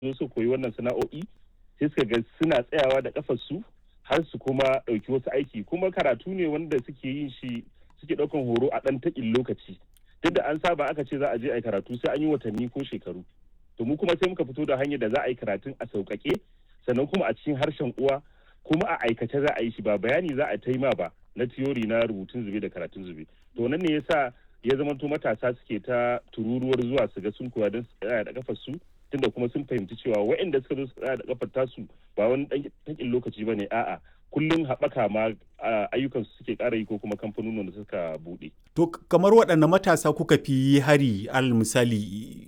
zo su koyi wannan sana'o'i sai suka ga suna tsayawa da kafar su har su kuma ɗauki wasu aiki kuma karatu ne wanda suke yin shi suke ɗaukan horo a ɗan taƙin lokaci duk da an saba aka ce za a je a yi karatu sai an yi watanni ko shekaru to mu kuma sai muka fito da hanyar da za a yi karatun a sauƙaƙe sannan kuma a cikin harshen uwa kuma a aikace za a yi shi ba bayani za a taima ba na tiyori na rubutun zube da karatun zube to nan ne yasa ya zama to matasa suke ta tururuwar zuwa su ga sun koya don su tsaya da kafar su tunda kuma sun fahimci cewa waɗanda suka zo su tsaya da kafar tasu ba wani ɗan takin lokaci ba ne a'a kullum haɓaka ma ayyukan su suke ƙara yi ko kuma kamfanonin da suka buɗe. To kamar waɗanne matasa kuka fi hari al misali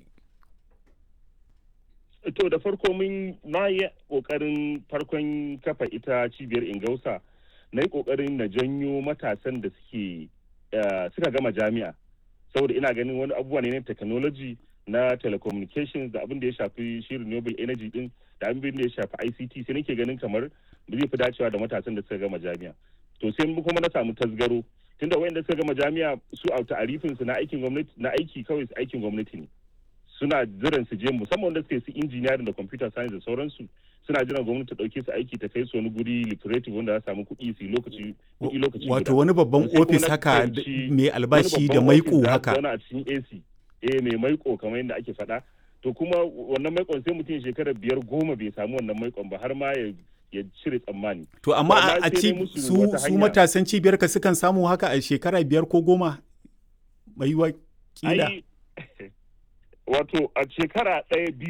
to da farko mun na yi kokarin farkon kafa ita cibiyar ingausa na yi kokarin na janyo matasan da suke suka gama jami'a saboda ina ganin wani abubuwa ne na technology na telecommunications da abin da ya shafi shi renewable energy din da abin da ya shafi ICT sai nake ganin kamar zai fi dacewa da matasan da suka gama jami'a to sai kuma na samu tasgaro tunda wayanda suka gama jami'a su a ta'arifin su na aikin gwamnati na aiki kawai su aikin gwamnati ne suna jiran su je musamman wanda suke su engineering da computer science da sauransu suna jiran gwamnati ta dauke su aiki ta kai su wani guri lucrative wanda za samu kuɗi su lokaci kuɗi lokaci wato wani babban office haka mai albashi da maiko haka a cikin AC eh mai maiko kamar yadda ake faɗa to kuma wannan maikon sai mutum shekara biyar goma bai samu wannan maikon ba har ma ya ya cire tsammani. To amma a ci su, su matasan cibiyar ka sukan samu haka a shekara biyar ko goma mai yiwa kila. wato a shekara ɗaya biyu